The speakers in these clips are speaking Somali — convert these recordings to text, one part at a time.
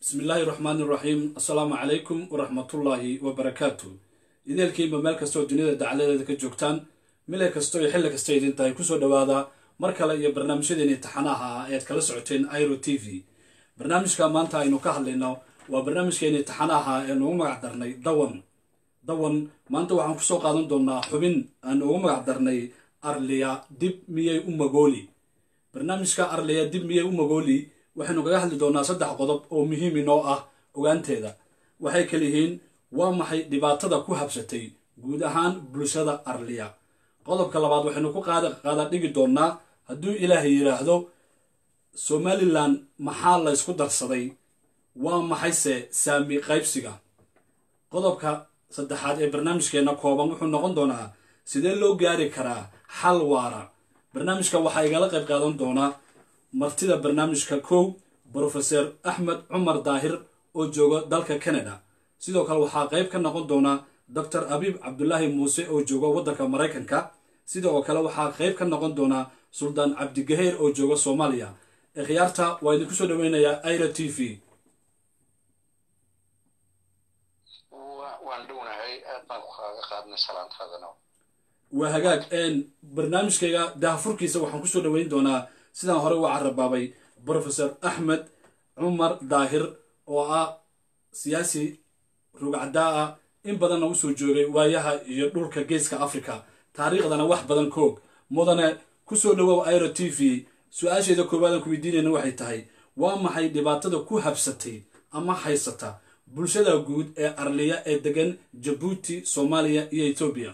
bismi illaahi raxmaani iraxiim assalaamu calaykum waraxmatullaahi wabarakaatu ideelkiinba meel kastoo duniyada dacaladeeda ka joogtaan mile kasto iyo xilli kasta idin tahay kusoo dhowaada mar kale iyo barnaamijyadeeni taxanaha ah ead kala socoteen iro t v barnaamijka maanta aynu ka hadlayno waa barnaamijkeeni taxanaha ee nugu magac darnay dawan dawan maanta waxaan kusoo qaadan doonaa xubin aan ugu magac darnay arliya dib miyay u magooli barnaamijka arliya dib miyay u magooli waxaynu kaga hadli doonaa saddex qodob oo muhiim inoo ah ogaanteeda waxay kala yihiin waa maxay dhibaatada ku habsatay guud ahaan bulshada arliya qodobka labaad waxaynu ku qaada dhigi doonaa hadduu ilaahay yidhaahdo somalilan maxaa laysku darsaday waa maxayse saami qaybsiga qodobka saddexaad ee barnaamijkeenna kooban wuxuu noqon doonaa sidee loo gaari karaa xal waara barnaamijkan waxaa igala qayb qaadan doonaa martida barnaamijka kow brofeser axmed cumar daahir oo jooga dalka canada sidoo kale waxaa qayb ka noqon doona doctor abiib cabdulaahi muuse oo jooga waddanka maraykanka sidoo kale waxaa qayb ka noqon doona suldaan cabdigaheer oo jooga soomaaliya ee khiyaarta waa idinku soo dhaweynayaa ira t v waan dhownahay aad baan ku kaaga qaadnay salaantaadana waa hagaag barnaamijkayga dahafurkiisa waxaan kusoo dhaweyn doonaa sidaan hore uga carabaabay brofeser axmed cumar daahir oo ah siyaasi rugcaddaa ah in badanna usoo joogay waayaha iyo dhulka geeska africa taariikhdana wax badan koog mudane kusoo dhawow iro t v su-aasheeda koowaadaan ku weydiinayna waxay tahay waa maxay dhibaatada ku habsatay ama haysata bulshada guud ee arliya ee degan jabuuti soomaaliya iyo etoobiya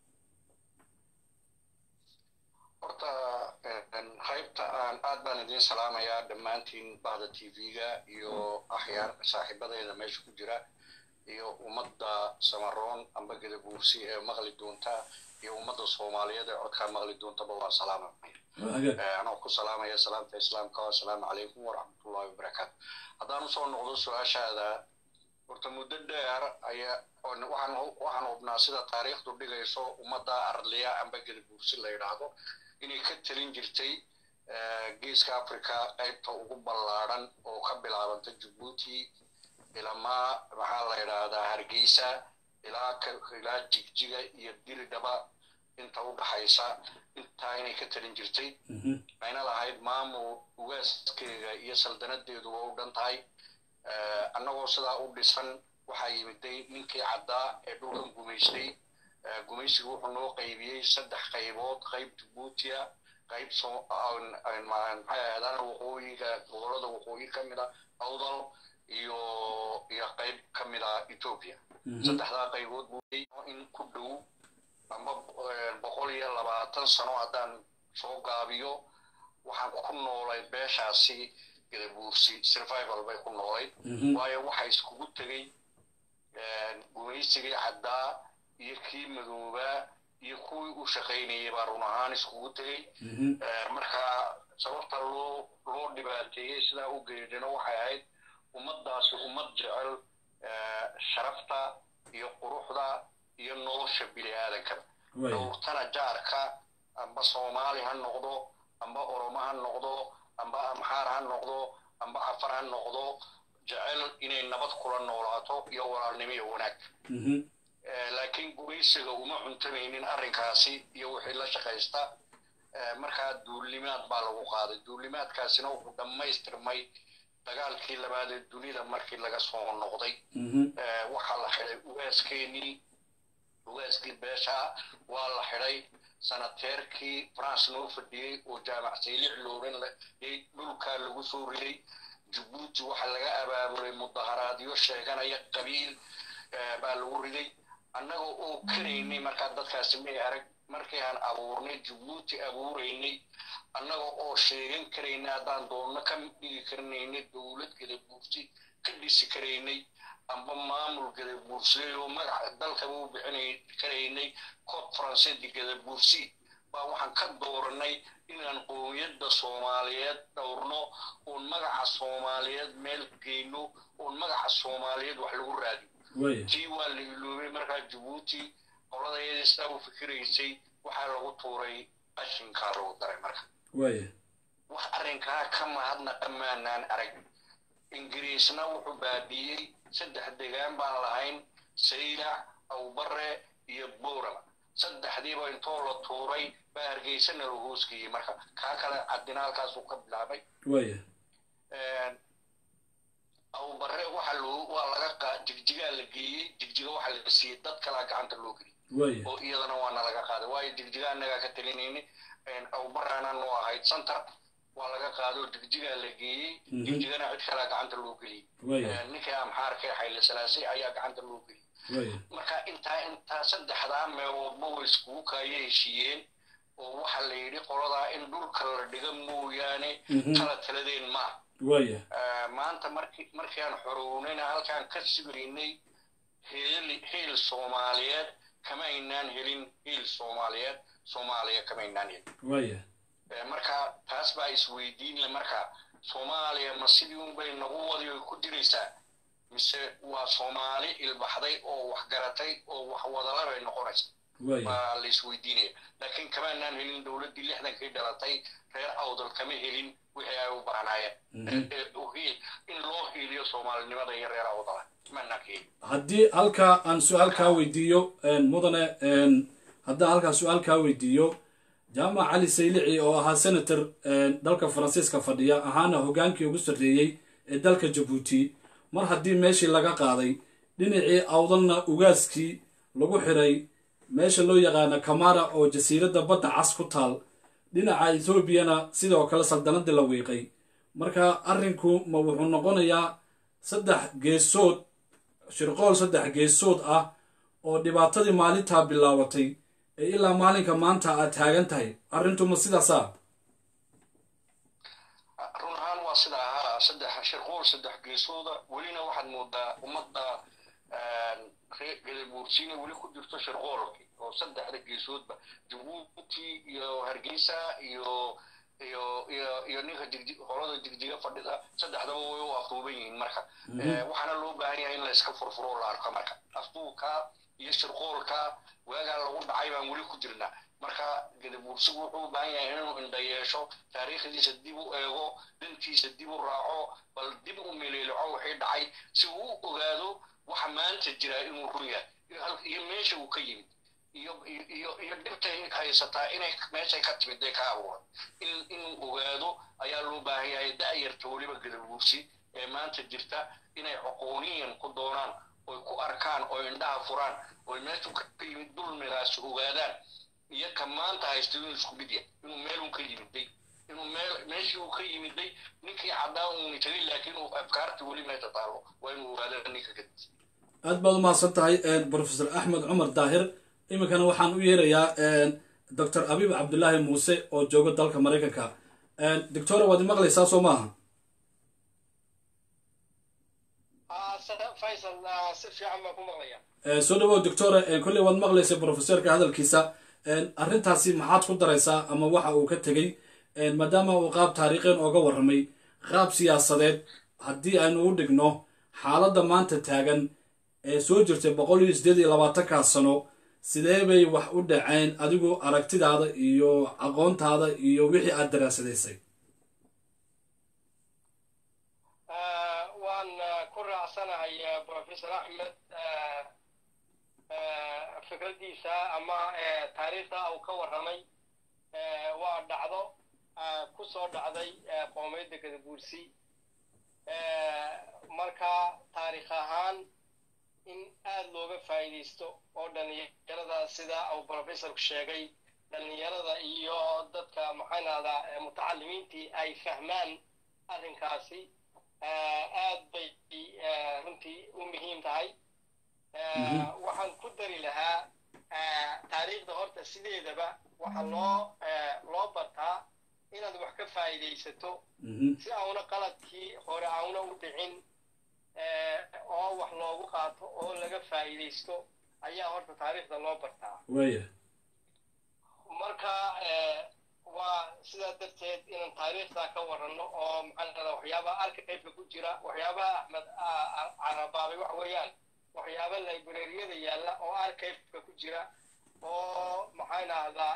horta qaybta aan aad baan idiin salaamayaa dhammaantiin bahda t v-ga iyo axyaar saaxiibadeeda meesha ku jira iyo ummadda samaroon amba gadabuursi ee maqli doonta iyo ummadda soomaaliyeed ee codkaa maqli doontaba waan salaamaya anoo ku salaamaya salaamta islaamka assalaamu calaykum waraxmatullahi wabarakaatu haddaan usoo noqdo su-aashaada horta muddo dheer ayaa waxaan hubnaa sida taariikhdu dhigayso ummadda arliya amba gadabuursi la yidhaahdo inay ka telin jirtay geeska africa qaybta ugu ballaadhan oo ka bilaabanta jabuuti ilamaa maxaa la yidhaahdaa hargeysa ilaa ilaa jigjiga iyo diridhaba inta u dhaxaysa intaa inay ka telin jirtay ayna lahayd maamul ugaaskeega iyo saldanadeedu waa u dhan tahay annagoo sidaa u dhisan waxaa yimiday ninkii caddaa ee dhulkan gumaystay gumaysigu wuxuu noo qaybiyey saddex qaybood qayb jabuutiya qayb maxay ahaydaan waqooyiga gobolada waqooyi ka mid a awdal iyo iyo qayb ka mid a etoobiya saddexdaa qaybood buu in ku dhow amba boqol iyo labaatan sano haddaan soo gaabiyo waxaan ku noolay beeshaasi gadabuursi survival bay ku noolayd waayo waxa iskugu tegey gumaysigii caddaa iyo kii madoobaa iyo kuwii u shaqaynayay baa run ahaan iskugu tegey marka sababta loo loo dhibaateeyey sidaa u geedhino waxay ahayd ummaddaasi ummad jecel sharafta iyo quruxda iyo nolosha bini aadankaba dhowrtana jaarka amba soomaali ha noqdo amba oromo ha noqdo amba amxaar ha noqdo amba cafar ha noqdo jecel inay nabad kula noolaato iyo walaalnimo iyo wanaag laakiin gumaysiga uma cuntamaynin arrinkaasi iyo wixii la shaqaysta markaa duulimaad baa lagu qaaday duulimaadkaasina wuxuu dhammaystirmay dagaalkii labaad ee dunida markii laga soo noqday waxaa la xidhay ugaaskeenii ugaaskii beesha waa la xidhay sanateerkii france noo fadhiyey oo jaamac saylic looran layay dhulkaa lagu soo riday jabuuti waxaa laga abaabulay mudaharaadyo sheeganaya qabiil baa lagu riday annaga oo karaynay markaa dadkaasi may arag markii aan abuurnay jabuuti abuuraynay annaga oo sheegan karaynay haddaan doonno ka dhigi karnaynay dowlad gadabuursi ka dhisi karaynay amba maamul gadabuursi oo magaca dalkaba u bixinay karaynay cod faranseedi gadabuursi baa waxaan ka dooranay inaan qoomiyadda soomaaliyeed dhowrno oon magaca soomaaliyeed meel geyno oon magaca soomaaliyeed wax lagu raadiyo tii waa la iloobay markaa jabuuti qoladayadii sidaa u fikiraysay waxaa lagu tuuray qashinkaa lagu daray marka wax arrinkaa ka mahadna dhammaanaan arag ingiriisna wuxuu baabiiyey saddex degaan baan lahayn saylac awbare iyo buurama saddexdiiba intoo la tuuray baa hargeysana la hoosgeeyey marka kaa kale cadinaalkaasuu ka bilaabay waya awbare waxa loo waa laga qaa jigjigaa la geeyey jigjiga waxa la siiyey dad kalaa gacanta loo geliyey waya oo iyadana waana laga qaaday waayo jigjiga annagaa ka talinayni awbarana noo ahayd center waa laga qaado jigjigaa la geeyey Mhm. jigjigana cid kalaa gacanta loo geliyey waya ninkii amxaarka ee xayle salaasay ayaa gacanta loo geliyey waya marka intaa intaa saddexdaa meeloodba way iskugu kaaya heshiiyeen oo waxa la yidhi qoladaa in dhulka la dhiga mooyaane Mhm. kala taladeen ma waya Eh, maanta markii markii aan xorownayna halkaan ka sugnaynay heel heel soomaaliyeed kama aynaan helin heel soomaaliyeed soomaaliya kama aynaan helin waya Eh, marka taas baa isweydiinle marka soomaaliya ma sidii unbay nagu wadi oy ku diraysaa mise waa soomaali ilbaxday oo wax garatay oo wax wadala bay noqonaysa waya waa la isweydiinaya laakiin kamaanaan helin dowladdii lixdankii dhalatay reer awdal kama helin wixii ay u baahnaayeen Mhm. Eh, eh, u hiil- in loo hiiliyo soomaalinimada iyo reer awdala kamaanaan ka helin haddii halkaa aan su-aal kaa weydiiyo een, mudane een, haddaan halkaa su-aal kaa weydiiyo jaamac cali saylici oo ahaa senator een, dalka faransiiska fadhiya ahaana hogaankii ugu sarreeyey ee dalka jabuuti mar haddii meeshii laga qaaday dhinacii awdalna ugaaskii lagu xiray meesha loo yaqaana kamara oo jasiiradda badda cas ku taal dhinaca etoobiyana sidoo kale saldanadii la wiiqay marka arrinku ma wuxuu noqonayaa saddex geesood shirqool saddex geesood ah oo dhibaatadii maalintaa bilaabatay ee ilaa maalinka maanta aad taagan tahay arrintuma sidaasaa run ahaan waa sida ahaa saddex shirquul saddex geesooda welina waxaad moodaa ummadda reer gadabuursiina weli ku jirto shirqoolki oo saddexda geesoodba jabuuti iyo hargeysa iyo iyo iyo iyo ninka jigji qolada jigjiga fadhida saddexdaba way u afduuban yihiin marka Eh, waxaana loo baahan yahay in la iska furfuro oo la arko marka afduubka iyo shirqoolka waagaa lagu dhacay baan weli ku jirnaa marka gadabuursigu wuxuu u baahan yahay inuu indha yeesho taariikhdiisa dib u eego dhantiisa dib u raaco bal dib u meleelico wixii dhacay si uu u ogaado waxa maanta jira inuu run yahay iyo hal- iyo meesha uu ka yimid iyo iyo- iyo iyo dhibtay haysataa inay meeshay ka timid day ka abuuran in inuu ogaado ayaa loo baahan yahay da'yarta weliba gadabuursi ee maanta jirta inay aqooniyan ku doonaan oy ku arkaan oy indhaha furaan oy meeshu ka yimid dulmigaas ogaadaan iyo ka maanta haysta inuu isku mid yahay inuu meelun ka yimiday inuu meel meeshii uu ka yimiday ninkii caddaa uuni tegay laakiin uu afkaarta weli meesha taalo waa inuu ogaada ninka kadib aad baad u mahadsan tahay profesor axmed cumar daahir iminkana waxaan u yeerayaa doctor abiib cabdulaahi muuse oo jooga dalka maraykanka doctora waad imaqlaysaa soo maaha faysal si fiican baan ku maqlaya soo dhawow doctora kolley waad maqlaysa profesorka hadalkiisa arrintaasi maxaad ku daraysaa ama waxa uu ka tegey maadaama uu qaab taariikhen ooga warramay qaab siyaasadeed haddii aynu u dhigno xaaladda maanta taagan ee soo jirtay boqol iyo siddeed iyo labaatankaa sano sidee bay wax u dhaceen adigu aragtidaada iyo aqoontaada iyo wixii aad daraasadaysay waan ku raacsanahay professor axmed fikraddiisa ama taariikhda uu ka warramay waa dhacdo ku soo dhacday qoomiyadda gadabuursi marka taariikh ahaan in aad looga faa'iidaysto oo dhallinyarada sida uu professorku sheegay dhallinyarada iyo dadka maxaan ahdaa mutacalimiintii ay fahmaan arrinkaasi aad bay runtii u muhiim tahay waxaan ku dari lahaa taariikhda horta sideedaba waxaa loo loo bartaa inaad wax ka faa'iidaysato si auna qaladkii hore auna u dhicin oo wax loogu qaato oo laga faa'iidaysto ayaa horta taariikhda loo bartaa waya marka waa sidaa darteed inaan taariikhda ka waranno oo maxaan ahdaa waxyaabaha arkaybka ku jira waxyaabaha axmed carabaabay wax weeyaan waxyaaba librariyada yaalla oo arkaybka ku jira oo maxaan ahdaa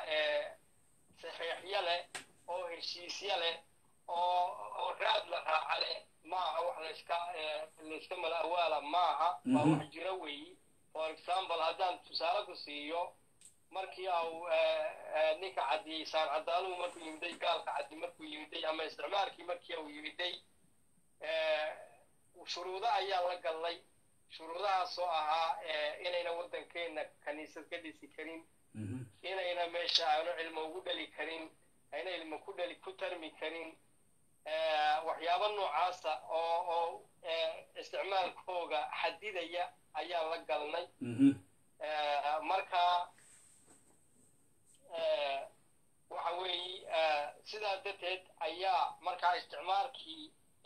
saxiixyo leh oo heshiisyo leh oo oo raad la raaca leh maaha wax layska layska mala awaala maaha waa wax jira weeyi for example haddaan tusaale ku siiyo markii au ninka cadiyey saan cadaaluhu markuu yimiday gaalka cadi markuu yimiday ama isticmaalkii markii uu yimiday shuruudo ayaa la gallay shuruudahaasoo ahaa inayna waddankeenna kaniisad ka dhisi karin inayna meesha aanu cilmo ugu dhali karin ayna ilmo ku dhali ku tarmi karin waxyaabo noocaasa oo oo isticmaalkooga xadidaya ayaa la galnay marka waxa weeye sidaa darteed ayaa markaa isticmaalkii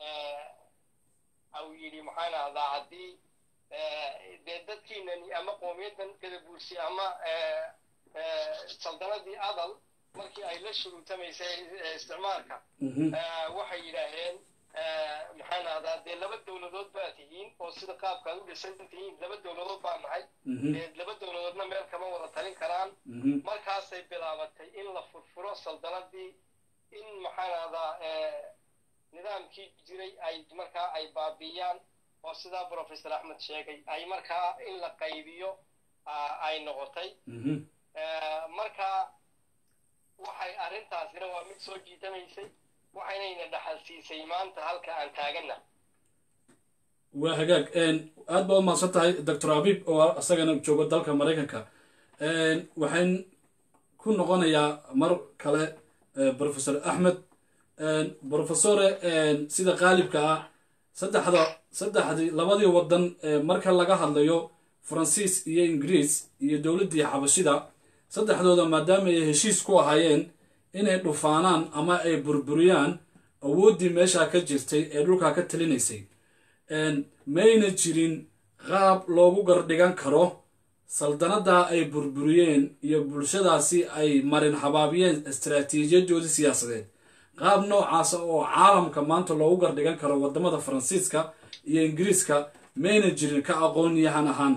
au yidhi maxaan ahdaa haddii dee dadkiinani ama qoomiyaddan gadabuursi ama saldanadii adal markii ay la shuruutamaysay isticmaalka waxay yidhaaheen maxaan ahdaa dee laba dowladood baa tihiin oo sida qaabkaad u dhisan tihiin laba dowladood baa nahay dee laba dowladoodna meel kama wada talin karaan markaasay bilaabatay in la furfuro saldanadii in maxaan ahdaa nidaamkii jiray ay markaa ay baabiiyaan oo sidaa professor axmed sheegay ay markaa in la qaybiyo ay noqotay marka waxay arrintaasina waa mid soo jiitamaysay waxaynayna dhaxal siisay maanta halka aan taaganna waa hagaag aad baa u mahadsan tahay doctor abib oo isagana joogo dalka maraykanka waxaan ku noqonayaa mar kale professor axmed professore sida qaalibka ah saddexda saddexdii labadii waddan marka laga hadlayo faransiis iyo ingiriis iyo dowladdii xabashida saddexdooda maadaama ay heshiis ku ahaayeen inay dhufaanaan ama ay burburiyaan awooddii meeshaa ka jirtay ee dhulkaa ka talinaysay mayna jirin qaab loogu gardhigan karo saldanaddaa ay burburiyeen iyo bulshadaasi ay marin habaabiyeen istaraatiijiyadoodii siyaasadeed qaab noocaasa oo caalamka maanta loogu gardhigan karo waddamada faransiiska iyo ingiriiska mayna jirin ka aqoon yahan ahaan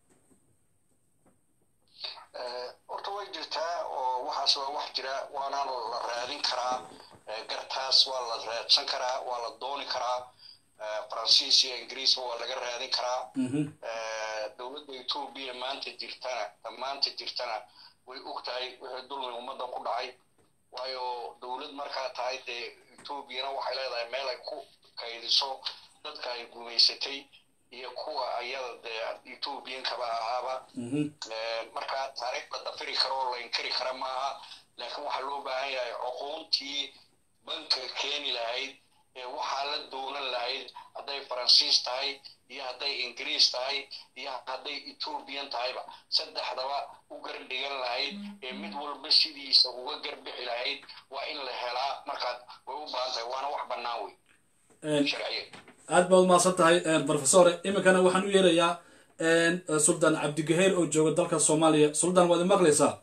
horta way jirtaa oo waxaas waa wax jira waana la raadin karaa gartaas waa la raadsan karaa waa la dooni karaa faransiis iyo ingiriisba waa laga raadin karaa dowladda etoobiya maanta jirtana maanta jirtana way og tahay wixii dulmi ummadda ku dhacay waayo dowlad markaa tahay dee etoobiyana waxay leedahay meel ay ku kaydiso dadka ay gumaysatay iyo kuwa ayada dee etoobiyankaba ahaaba markaa taariikh la dafiri karo oo la inkari kara maaha laakiin waxaa loo baahan yahay cuquuntii banka keeni lahayd ee waxaa la doonan lahayd hadday faransiis tahay iyo hadday ingiriis tahay iyo hadday etoobiyan tahayba saddexdaba u gardhigan lahayd ee mid walba sidiisa uga garbixi lahayd waa in la helaa markaad way u baahan tahay waana wax bannaan wey sharciya aad baad umahadsan tahay professore iminkana waxaan u yeerayaa suldaan cabdigaheer oo jooga dalka soomaaliya suldaan waad imaqlaysaa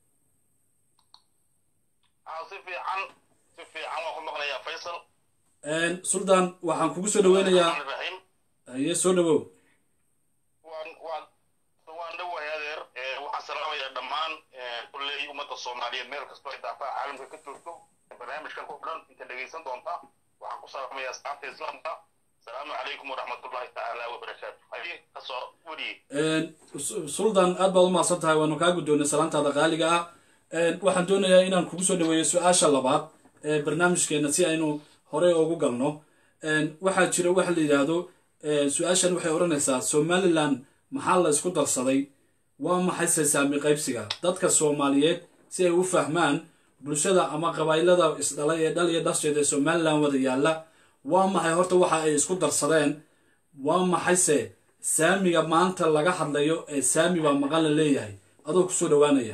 si fiican si fiican waan ku maqlayaa faysal suldaan waxaan kugu soo dhaweynayaa raxiim haye soo dhawow waan waan waan dhowahay adeer waxaan salaamayaa dhammaan kulley ummadda soomaaliyeed meel kastoo ay daafaha caalamka ka joogto barnaamijkan ku dhan inta dhegaysan doonta waxaan ku salaamayaa asxaabta islaamka asalaamu calaykum waraxmatullahi tacaala wabarakaatu haye kasoo weriye suldaan aad baad umahadsan tahay waanu kaa guddoonay salaantaada qaaliga ah waxaan doonayaa inaan kugu soo dhaweeyo su-aasha labaad ee barnaamijkeena si aynu horey ugu galno waxaa jira waxa la yidhaahdo su-aashan waxay odhanaysaa somalilan maxaa la isku darsaday waa maxay sasaami qaybsiga dadka soomaaliyeed si ay u fahmaan bulshada ama qabaa'ilada isdhalay ee dhal iyo dhasheeda ee somalilan wada yaalla waa maxay horta waxa ay isku darsadeen waa maxayse saamiga maanta laga hadlayo ee saami baa maqan la leeyahay adoo kusoo dhawaanaya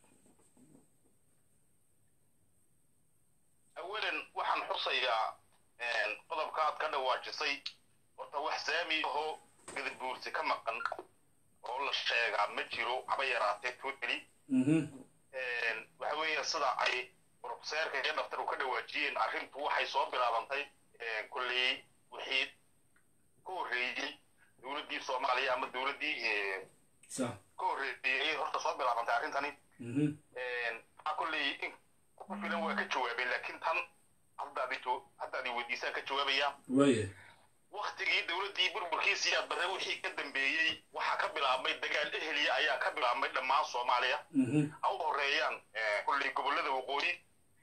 awalan waxaan xusayaa qodobka aad ka dhawaajisay horta wax saami ahoo gadabuursi ka maqan oo la sheegaa ma jiro haba yaraatee totally waxa weeye sida ay profeseerka iyo dhaftaru ka dhawaajiyeen arrintu waxay soo bilaabantay kolley wixii ka horreeyey dowladdii soomaaliya ama dowladdii sa ka horreeyey horta soo bilaabantay arrintani maxaa kolley in ku filan waa ka jawaabeen laakiin tan haddaadi jo haddaadi weydiisaan ka jawaabaya waaye maxamed siyaad barre wixii ka dambeeyey waxaa ka bilaabmay dagaal eheliya ayaa ka bilaabmay dhammaan soomaaliya mhm, ha u horeeyaan kolley gobollada waqooyi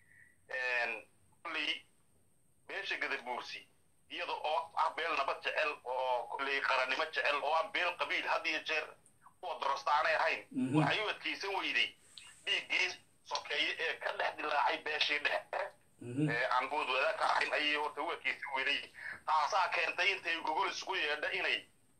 kolley beesha gadabuursi iyada oo ah beel nabad jecel oo kolley qarannimo jecel oo ah beel qabiil had iyo jeer kuwa dorosta aanay ahayn Mhm. waxay u adkaysan weyday dhiiggii sokeeye ee ka dhex dilaacay beeshii dhexe mhm, ee aan bood wadaag ka ahayn ayay horta u adkaysan weyday taasaa keentay intay gogol isugu yeedha inay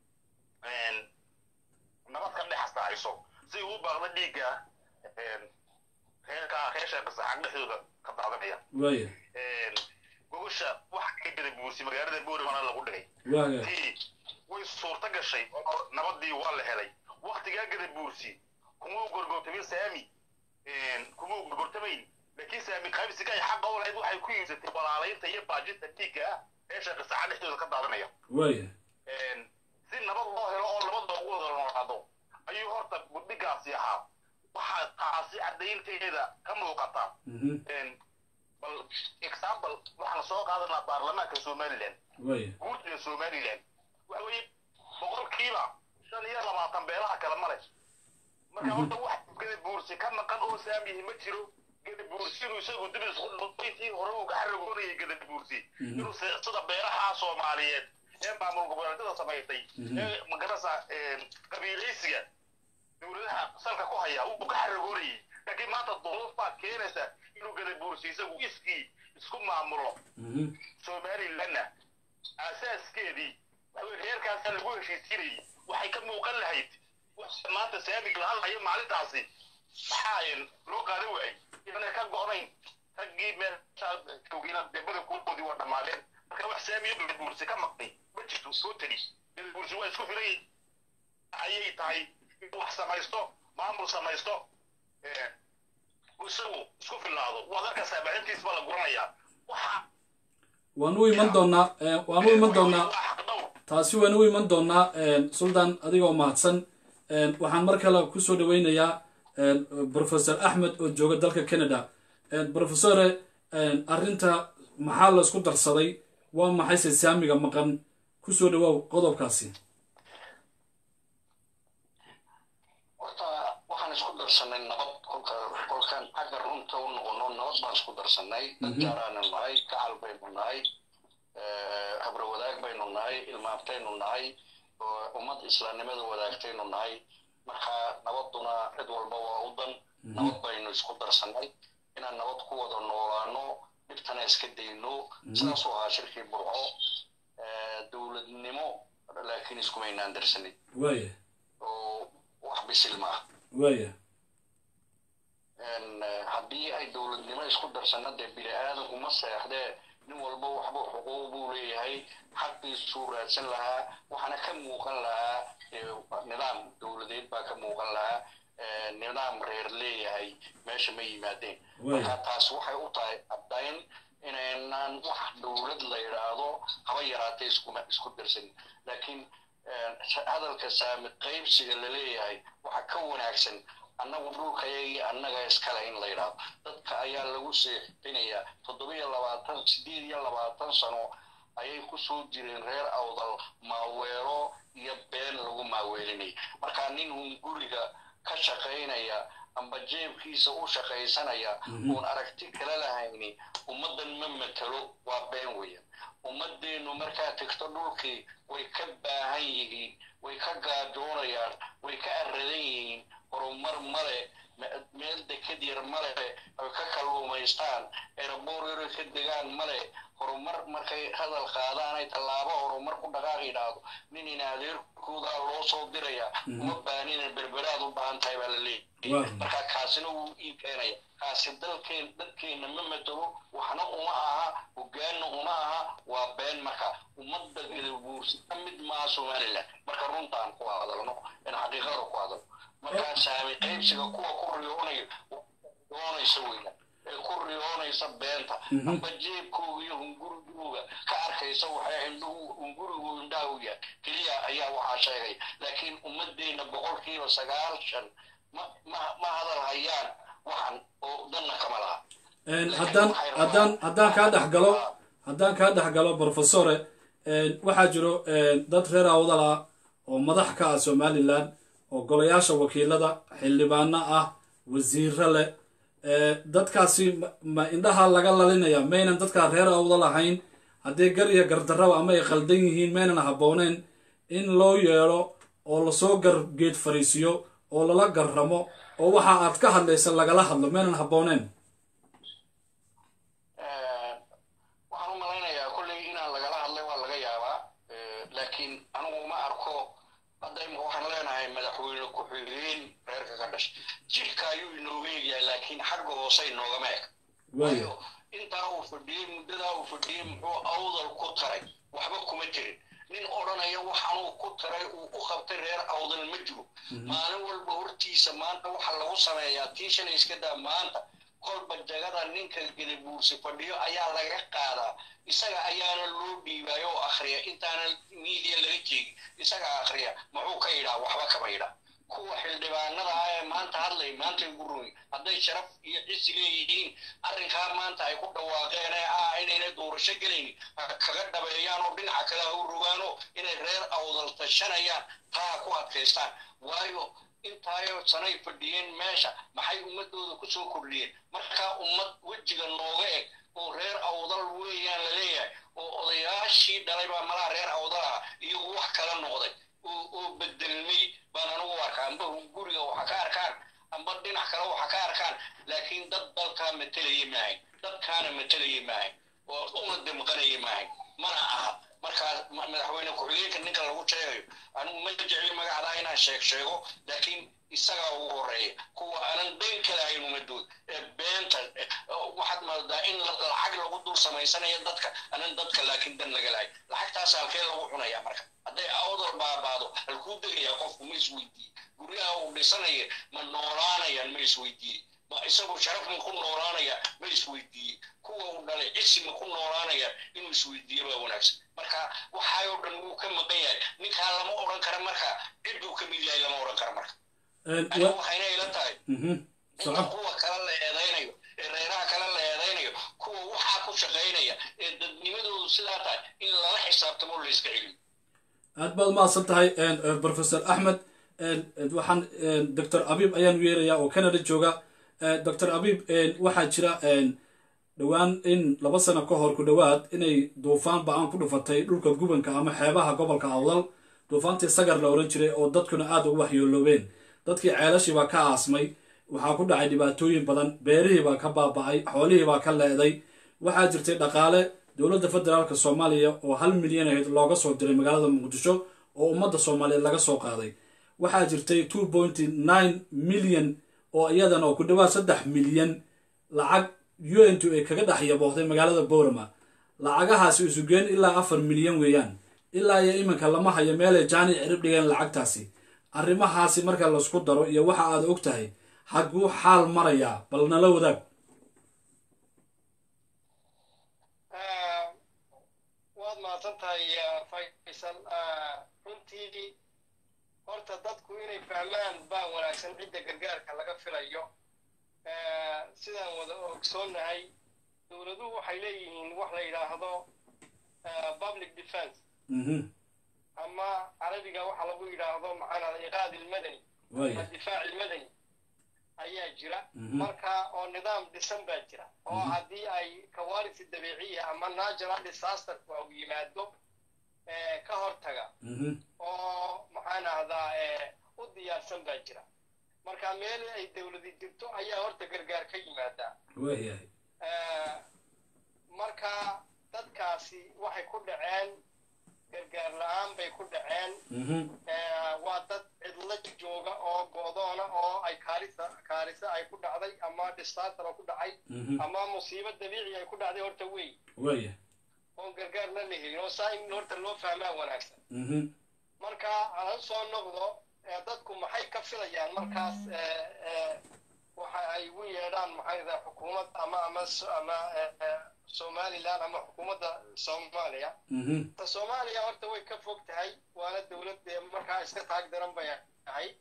nabad ka dhex astahayso si uu baaqda dhiigga reerka reesha qasaxan dhexdooda ka daadanaya waaya gogosha waxa ka gada buusi magaalada booremana lagu dhigay waaya tii way suurta gashay oo nabadii waa la helay waktigaa gada buursi kuma u gorgortamin saami kuma u gorgortamayn laakiin saami qaybsiga ay xaqa u lahayd waxay ku iibsatay walaalaynta iyo baajinta dhiigga ah reesha qasaxan dhexdooda ka daadanaya waaya si nabad loo helo oo nabad loogu wada noolaado ayuu horta budhigaasi ahaa waxaa taasi caddaynteeda ka muuqata mhm, bal example waxaan soo qaadanaa baarlamaanka somaliland waaya guurtida somaliland waxa weeye boqolkiiba shan iyo labaatan beelaha kale male marka horta wax gada buursi ka maqan oo saamihi ma jiro gada buursi inuu isagu dib isqudintii hore uu ka xaragoonayay gada buursi inuu se- sida beeraha soomaaliyeed ee maamul goboleedyada samaystay ee magarasa qabiilaysiga dowladaha salka ku haya uu ka xaragoonayay laakiin maanta duruuf baa keenaysa inuu gada buursi isagu iskii isku maamulo mhm, somalilandna asaaskeedii waxa reerkaasa lagu heshiisiinayay waxay ka muuqan lahayd wax maanta saamig la hadlayo maalintaasi maxaa loo qaadan waayey inay ka go'nayn raggii meeshaa joogina dee badankoodii waa dhammaadeen marka wax saamiyo gadabuursi ka maqnay ma jirto soo teli gadabuursi waa isku filan ayay tahay inuu wax samaysto maamul samaysto isagu isku filaado waad arkaysaa baahintiis baa la guranayaa waxa waan u iman doonaa eh, waan u iman doonaa waa xaq dhowr taasi waan u iman doonaa sultan adigoo mahadsan Eh, waxaan mar kale kusoo dhaweynayaa eh, professor axmed oo jooga dalka canada Eh, professore eh, arrinta maxaa la isku darsaday waa maxayse saamiga maqan kusoo dhawaaw qodobkaasi horta waxaan isku darsanay nabad kolka kolkaan xagga runta u noqono nabad baan isku darsanay dadkaaraanu nahay gacal baynu nahay habro wadaag baynu nahay ilmaabtaynu nahay oo ummad islaamnimada wadaagtaynu nahay marka nabaduna cid walba waa u dan nabad baynu isku darsanay inaan nabad ku wada noolaano dhibtana iska dayno sidaasuu ahaa shirkii burco dowladnimo laakiin iskumaynaan darsanin waaya oo wax bisil maaha waaya haddii ay dowladnimo isku darsana dee bini aadanku ma seexdee nin walba waxba xuquuq buu leeyahay xaqiisuu raadsan lahaa waxaana ka muuqan lahaa nidaam dowladeed baa ka muuqan lahaa nidaam reer leeyahay meesha ma yimaadeen marka taas waxay u tahay caddayn inaynaan wax dowlad la yidhaahdo haba yaraatee iskuma isku darsanin laakiin hadalka saami qaybsiga la leeyahay waxa ka wanaagsan annagu dhulkayagii annaga iskale in la yidhaahdo dadka ayaa lagu seexinayaa toddobiyo labaatan sideed iyo labaatan sano ayay ku soo jireen reer awdal maaweelo iyo been lagu maaweelinaya markaa nin uun guriga ka shaqaynaya amba jeebkiisa u shaqaysanaya uun aragti kala lahayni ummaddan ma matalo waa been weeyaan ummadeennu markaa tegto dhulkii way ka baahan yihiin way ka gaajoonayaan way ka aradan yihiin horumar male meel deked yar male ay ka kalluumaystaan eeraboor yaroy ka degaan male horumar markay hadal qaadaan ay tallaabo horumar ku dhaqaaq yidhaahdo nin in adeerkoodaa loo soo diraya uma baanina berberaad u baahan tahay baa la leeyahay marka kaasina wuu ii keenaya kaasi dalkeen dadkeenna ma matalo waxna uma aha hogaanna uma aha waa been marka ummadda gadabuursi ka mid maaha somaliland marka runtaan ku hadalno in xaqiiqada ku hadalno markaa saami qaybsiga kuwa ku riyoonaya riyoonaysa weyna ee ku riyoonaysa beenta amba jeebkooga iyo hungurigooga ka arkaysa waxay indhuhu hungurigu indhaha u yahay keliya ayaa waxaa sheegay laakiin ummadeenna boqolkiiba sagaashan ma ma ma hadal hayaan waxan oo danna kama laha haddaan haddaan haddaan kaa dhex galo haddaan kaa dhex galo professore waxaa jiro dad reer awdal ah oo madax ka ah somalilan oo golayaasha wakiilada xildhibaano ah wasiiro leh dadkaasi ma indhaha laga lalinaya maynan dadkaa reer awdal ahayn haddii gar iyo gardarraba ama ay khaldan yihiin maynan habbooneen in loo yeedho oo lasoo gar geed fariisiyo oo lala garramo oo waxa aad ka hadlaysa lagala hadlo maynan habbooneen waxaan u malaynayaa kolley inaan lagala hadlay waa laga yaabaa laakiin anigu ma arko hadda imika waxaan leenahay madaxweyne ku-xigeen reerka ka dhashay jidhka ayuu inooga egyahay laakiin xagga hoose inoogama eg waayo intaa uu fadhiyey muddadaa uu fadhiyey muxuu awdal ku taray waxba kuma jirin nin odhanaya waxaanuu ku taray uu u qabtay reer awdal ma jiro maalin walba hortiisa maanta waxa lagu sameeyaa tii shalay iska daa maanta kolba jagada ninka gadabuursi fadhiyo ayaa laga qaadaa isaga ayaana loo dhiibaayo oo akhriya intaana miidiya laga jeegin isaga akhriya muxuu ka yidhaa waxba kama yidhaa kuwa xildhibaanada ah ee maanta hadlay maanta ugu rumi hadday sharaf iyo cisi leeyihiin arrinkaa maanta ay ku dhawaaqeen ee ah inayna doorasho gelaynin kaga dhabeeyaan oo dhinaca kale ha u rogaano inay reer awdal tashanayaan taa ku adkaystaan waayo intaayo sanay fadhiyeen meesha maxay ummadooda ku soo kordhiyeen markaa ummad wejiga nooga eg oo reer awdal weeyaan la leeyahay oo odayaashii dhalay baa malaha reer awdal ah iyagu wax kala noqday oo bedelmay baan anigu arkaa amba guriga waxa ka arkaan amba dhinac kale waxa ka arkaan laakiin dad dalkaa matelaya maahayn dadkaana matelaya maahayn oo una damqanaya maahayn mana aha markaa madaxweyne ku-xigeenka ninka lagu sheegayo anigu ma jecli magacdaa inaan sheeg sheego laakiin isagaa ugu horeeya kuwa aanan dan ka lahayn ummadooda ee beenta waxaad moodaa in lacag lagu dul samaysanayo dadka aanan dadka laakiin dan laga lahayn lacagtaas halkee lagu cunaya marka hadday awdal baabaado halkuu degayaa qofku ma isweydiiye guryaha uu dhisanaya ma noolaanayaan ma isweydiiye ma isagu sharaf ma ku noolaanaya ma isweydiiye kuwa uu dhalay cisi ma ku noolaanaya inuu isweydiiye baa wanaagsan marka waxaayoo dhan wuu ka maqan yahay ninkaa lama odhan kara marka cidduu ka mid yahay lama odhan kara marka aniga waxayna ila tahay inta kuwa kale la eedaynayo ee reeraha kale la eedaynayo kuwa waxaa ku shaqaynaya ee dadnimadoodu sidaa tahay in lala xisaabtamo la iska celiyo aad baad umahadsan tahay professor axmed waxaan doctor abiib ayaan weerayaa oo canada jooga doctor abiib waxaa jira dhowaan in laba sano ka hor ku dhowaad inay duufaan ba-aan ku dhufatay dhulka gubanka ama xeebaha gobolka awdal duufaantii sagar la ohan jiray oo dadkuna aada ugu waxyooloobeen dadkii ceelashii baa ka aasmay waxaa ku dhacay dhibaatooyin badan beerihii baa ka baaba-ay xoolihii baa ka leeday waxaa jirtay dhaqaale dowladda federaalk soomaaliya oo hal milyan ahayd looga soo diray magaalada muqdisho oo ummadda soomaaliyeed laga soo qaaday waxaa jirtay two pointy nine milyan oo iyadana oo ku dhawaad saddex milyan lacag u n t ay kaga dhex yaboohday magaalada boorama lacagahaasi isugeen ilaa afar milyan weeyaan ilaa iyo iminka lama hayo meelay jaani cirib dhigeen lacagtaasi arrimahaasi marka laisku daro iyo waxa aad og tahay haguu xaal marayaa bal nala wadaag waad mahadsan tahay faysal runtii horta dadku inay fahmaan baa wanaagsan cidda gargaarka laga filayo sidaan wada ogsoonnahay dowladuhu waxay leeyihiin wax la yidhaahdo public defense ama carabiga waxa lagu yidhaahdo maxaanada iqaad ilmadani ama difaac ilmadani ayaa jira marka oo nidaam dhisan baa jira oo haddii ay kawarisi dabiiciya ama natural disasterku au yimaado ka hortaga oo maxaan ahdaa u diyaarsan baa jira marka meel ay dowladi jirto ayaa horta gargaar ka yimaadaa marka dadkaasi waxay ku dhaceen gargaar la-aan bay ku dhaceen waa dad cidlo jooga oo go'doona oo ay kaarisa kaarisa ay ku dhacday ama disaster oo ku dhacay ama musiibo dabiici ay ku dhacday horta wey oon gargaarna la helin oo saa in horta loo fahmaa wanaagsan marka aan soo noqdo dadku maxay ka filayaan markaas waxa ay ugu yeedhaan maxay daa xukuumad ama ama ama somaliland ama xukuumadda soomaaliya ta soomaaliya horta way ka fog tahay waana dowlad markaa iska taag daran bay ahayd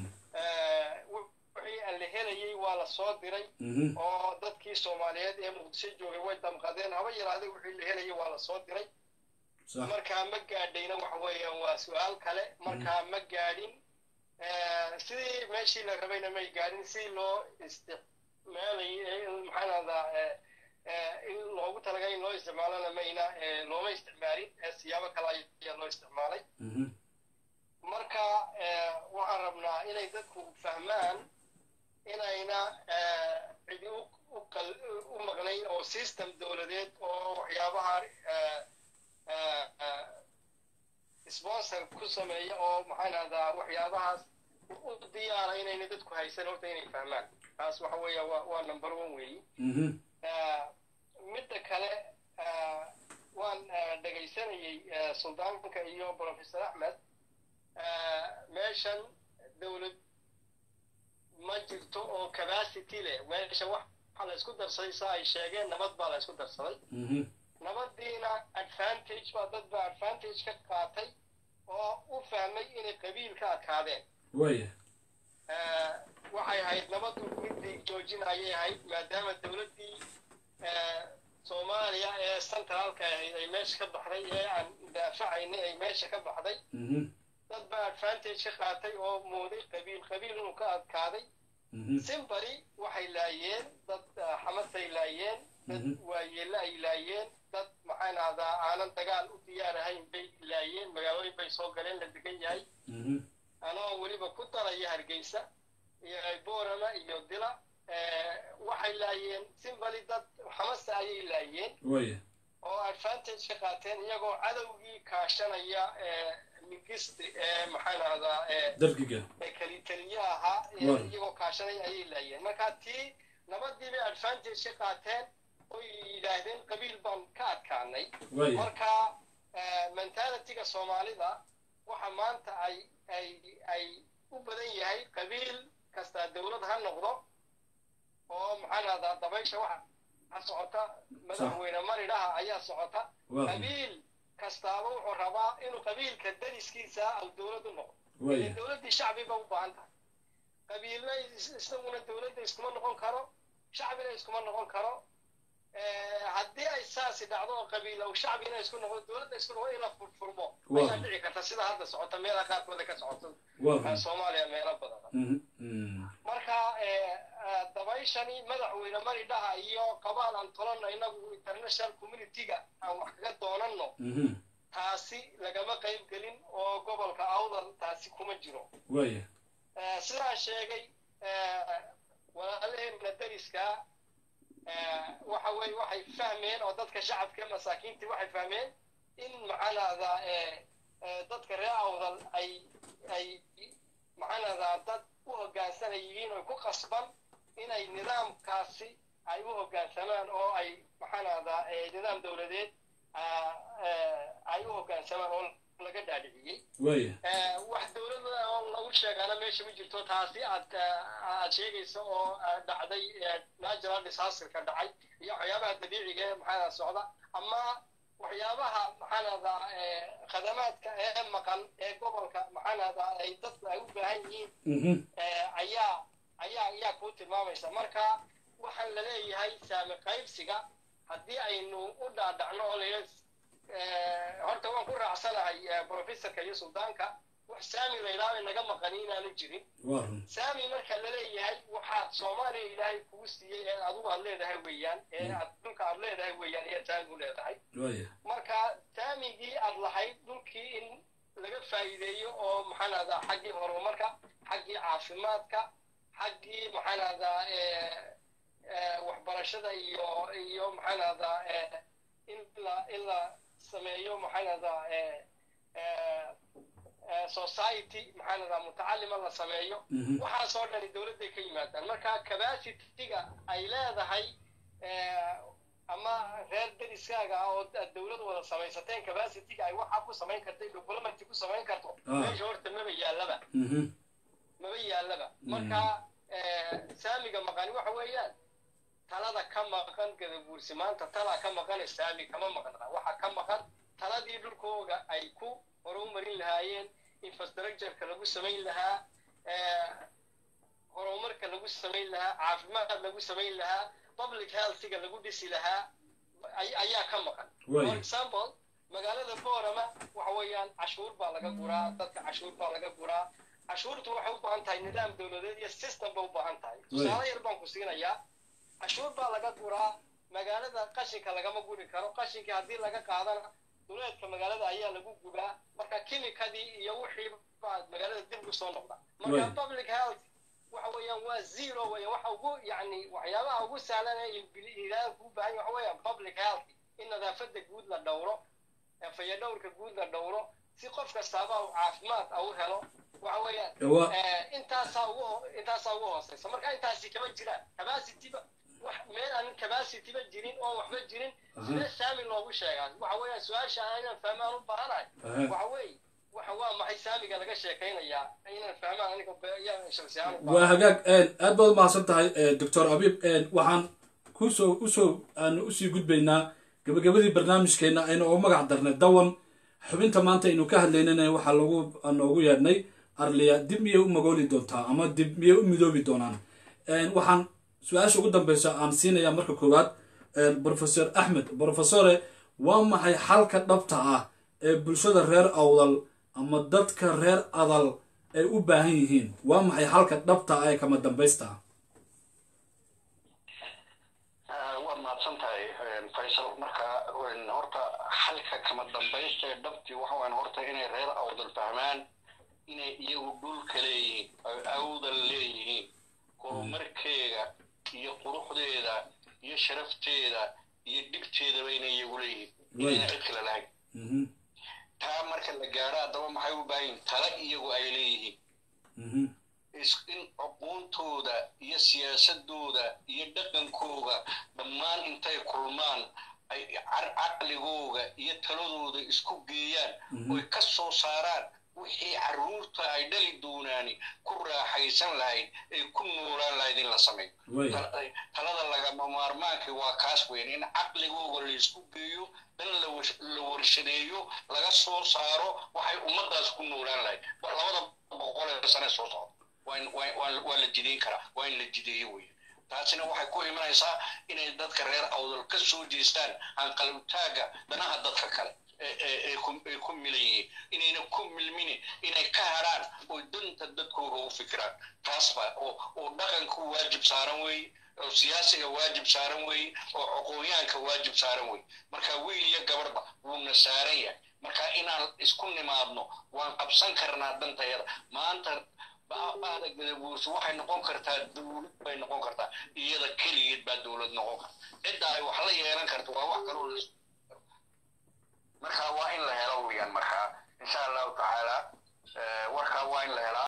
wixii aan la helayay waa la soo diray oo dadkii soomaaliyeed ee muqdisho joogay way damqadeen haba yaraade wixii la helayay waa la soo diray صح markaa ma gaadhayna waxa weeyaan waa su-aal kale markaa ma gaadhin sidii meeshii la rabayna may gaadhin si loo isticmaalay maxaan ahdaa in loogu talagalay in loo isticmaalona mayna looma isticmaalin siyaabo kale ayaa loo isticmaalay Mhm. marka waxaan rabnaa inay dadku fahmaan inayna cidi u u qal- u maqnayn oo system dowladeed oo waxyaabaha eh, eh, eh, sponsor ku sameeya oo maxaan ahdaa waxyaabahaas u diyaara inayna dadku haysan horta inay fahmaan taas waxa weeya waa waa number one weeyi Mhm. Eh, midda kale eh, waan eh, dhegaysanayey eh, suldaanka iyo professor axmed eh, meeshan dowlad ma jirto oo capacity leh meesha waxa la isku darsaday sa ay sheegeen nabad baa la isku darsaday Mhm. nabadiina advantage baa dad baa advantage ka qaatay oo u fahmay inay qabiil ka adkaadeen waya Eh, waxay ahayd nabadu midii joojin ayay ahayd maadaama dowladdii eh, soomaaliya ee centraalka ahayd ay meesha ka baxday ee aan daafacaynay ay meesha ka baxday Mhm. dad baa advantage ka qaatay oo mooday qabiil qabiil inuu ka adkaaday Mhm. simbari waxay laayeen dad eh, xamasay laayeen dad Mhm. waayeelle ay laayeen dad maxaan ahdaa aanan dagaal u diyaar ahayn bay laayeen magaalooyin bay soo galeen la degan yahay Mhm. anoo weliba ku daraya hargeysa iyo boorama iyo dila eh, waxay laayeen simbali dad xamasa ayay laayeen waya oo advantage ka qaateen iyagoo cadowgii kaashanaya eh, mingisti ee maxaan ahdaa eh, dargiga ee kalitaliyaha ahaa ee Waaw. iyagoo kaashanaya ayay laayeen marka tii nabadii bay advantage ka qaateen oy yidhaahdeen qabiil baan ka adkaanay waya marka eh, mentalityga soomaalida waxa maanta ay ay ay u badan yahay qabiil kastaa dowlad ha noqdo oo maxaan ahdaa dabaysha waxa ha socota madaxweyne maridhaha ayaa socota waa qabiil kastaaba wuxuu rabaa inuu qabiilka dariskiisa au dowlad u noqdo waya ile dowladdii shacbiba u baahan tahay qabiilna is- isaguna dowladda iskuma noqon karo shacbina iskuma noqon karo Eh, haddii ay saasi dhacdo oo qabiil ou shacbina isku noqdo dowladda isku noqdo in la furfurmo Waa. ayaa dhici karta sida hadda socota meelaha qaarkooda ka socoto waa soomaaliya meelo badan Mhm. Mhm. marka eh, eh, dabayshani madaxweyne maridhaha iyo qabaal aan tolano inagu international community-ga aan wax kaga doonanno Mhm. taasi lagama qayb gelin oo gobolka awdal taasi kuma jiro waya Eh, sidaan sheegay eh, walaalaheenna dariska eh, waxa weye waxay fahmeen oo dadka shacabka masaakiintii waxay fahmeen in maxaanahdaa eh, eh, dadka reer awdal ay ay maxaanahdaa dad u hoggaansanay yihiin oo ku qasban inay nidaamkaasi ay u hoggaansamaan oo ay maxaanahdaa eh, nidaam dowladeed ah, eh, ay u hoggaansamaan oo laga dhaadhiciyey waya Eh, wax dowladda oo lagu sheegaana meesha ma jirto taasi aad eh, aad sheegayso oo eh, dhacday eh, natural disasterka dhacay iyo waxyaabaha dabiiciga ee maxaa socda ama waxyaabaha maxaanada khadamaadka ee maqan ee gobolka maxaanada ay dadku ay u baahan yihiin Mhm. eh, ayaa ayaa ayaa kuu tilmaamaysa marka waxaan la leeyahay saami qaybsiga haddii aynu u dhaadhacno oo la horta waan ku raacsanahay eh, professorka iyo suldaanka wax saami la yidhaahdo naga maqani inaanu jirin waa run saami marka la leeyahay waxaad soomaaliya ilaahay kugu siiyey ee adigu aad leedahay weeyaan ee aad dhulka aad leedahay weeyaan ee saami u leedahay waya marka saamigii aad lahayd dhulkii in laga faa'iideeyo oo maxaan ahdaa xaggii horumarka xaggii caafimaadka xaggii maxaan ahdaa waxbarashada iyo iyo maxaan ahdaa in la in la sameeyo maxaan ahdaa society maxaan ahdaa mutacalima la sameeyo Mhm. waxaasoo dhani dowladday ka yimaadaan marka capacity-ga ay leedahay eh, ama reer deriskaaga ah oo aad dowlad wada samaysateen capacity-ga ay waxaa ku samayn karta diplomacy ku samayn karto Ah. meesha horta maba yaallaba Mhm. maba yaallaba marka eh, saamiga maqani waxa weeyaan talada ka maqan gadabuursi maanta talaa ka maqane saami kama maqna waxa ka maqan taladii dhulkooga ay ku horumarin lahaayeen infrastructureka lagu samayn lahaa eh, horumarka lagu samayn lahaa caafimaad lagu samayn lahaa public healthiga lagu dhisi lahaa ay- ayaa ka maqan Waay. for example magaalada boorama waxa weeyaan cashuur baa laga guraa dadka cashuur baa laga guraa cashuurtu waxay u baahan tahay nidaam dowladeed iyo system bay u baahan tahay tusaale yar baan ku siinayaa cashuur baa laga guraa magaalada qashinka lagama guri karo qashinkii haddii laga qaadana duleedka magaalada ayaa lagu gubaa marka kimikadii iyo wixii baa magaalada dib ugu soo noqda marka public health waxa weeyaan waa zero weya waxa ugu yacni waxyaabaha ugu sahlan ee ilaaha kuu baahan waxa weeyaan public health in nadaafadda guud la dhowro fayadhowrka guud la dhowro si qof kastaaba uu caafimaad u helo waxa weeyaan intaasaa ugu intaasaa ugu hooseysa marka intaasi kama jiraan capacityba wax meel aan capacityba jirin oo waxba jirin sidee saami loogu sheegaa waxa weeyaan su-aasha inaan fahmaan u baahanahay waxa weeye waxa waa maxay saamiga laga sheekaynayaa inaan fahmaan aniga shaksiyahaan waa hagaag aad baad umahadsan tahay doctor abiib waxaan kusoo usoo aanu usii gudbaynaa gabagabadii barnaamijkeena aynu ugu magac darnay dawan xubinta maanta aynu ka hadlaynana waxaa lagu noogu yeedhnay arliya dib miyay u magooli doontaa ama dib miyay u midoobi doonaan waxaan su-aasha ugu dambeysa aan siinayaa marka koowaad professor axmed professore waa maxay xalka dhabta ah ee bulshada reer awdal ama dadka reer adal ay u baahan yihiin waa maxay xalka dhabta ah ee kama dambaysta ah waad mahadsan tahay faysal marka horta xalka kama dambaysta ee dhabtii waxa waan horta inay reer awdal fahmaan inay iyagu dhulka leeyihiin ay awdal leeyihiin horumarkeega iyo quruxdeeda iyo sharafteeda iyo dhibteedaba inay iyagu leeyihiin inayna cid kale lahayn taa marka la gaadho haddaba maxay u baahan yihin tala iyagu ay leeyihiin in cuquuntooda iyo siyaasadooda iyo dhaqankooga dhammaan intay kulmaan ay caqligooga iyo taladooda isku geeyaan oy ka soo saaraan wixii carruurta ay dhali doonaani ku raaxaysan lahayd ay ku noolaan lahayd in la sameeyo talada lagama maarmaankii waa kaas weyn in caqligooga la isku geeyo dan la warshadeeyo laga soo saaro waxay ummaddaas ku noolaan lahayd labada boqol ee sane soo socda waa la jideyn karaa waa in la jideeyo weeye taasina waxay ku imanaysaa inay dadka reer awdal ka soo jeestaan hanqalabtaaga danaha dadka kale ay ku milan yihiin inayna ku milmini inay ka hadhaan oo danta dadkooga u fikiraan taas ba oo dhaqanku waajib saaran weeye oo siyaasiga waajib saaran weeye oo aqoonyahanka waajib saaran weeye marka wiil iyo gabarba wuuna saaran yahay marka inaan isku nimaadno waan qabsan karnaa dantayada maanta baada gadabuursi waxay noqon kartaa dowlad bay noqon kartaa iyada keligeed baa dowlad noqon karta cidda ay wax la yeelan karta waa wax kaloo la marka waa in la helo weyaan marka insha allahu tacaala warkaa waa in la helaa